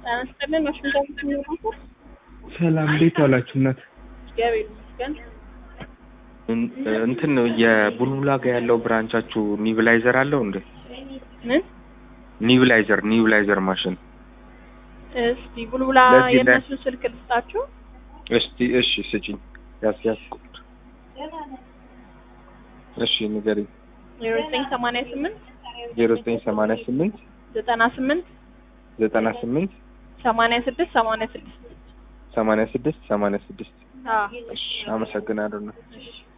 ጤና ይስጥልን ዋሽንግተን የሚኖሩት ሰላም እንዴት ዋላችሁ እናት? እግዚአብሔር ይመስገን። እን- እንትን ነው የቡልቡላ ጋር ያለው ብራንቻችሁ ኒብላይዘር አለው እንዴ? ምን ኒብላይዘር ኒብላይዘር ማሽን እስቲ ቡልቡላ ለዚህ ላይ- የእነሱን ስልክ ልስጣችሁ። እስቲ እሺ ስጪኝ። ያስ ያስቁት እሺ ንገሪኝ። ዜሮ ዘጠኝ ሰማንያ ስምንት ዜሮ ዘጠኝ ሰማንያ ስምንት ዘጠና ስምንት ዘጠና ስምንት ሰማንያ ስድስት ሰማንያ ስድስት ሰማንያ ስድስት ሰማንያ ስድስት አዎ እሺ አመሰግናለሁ እናት። እሺ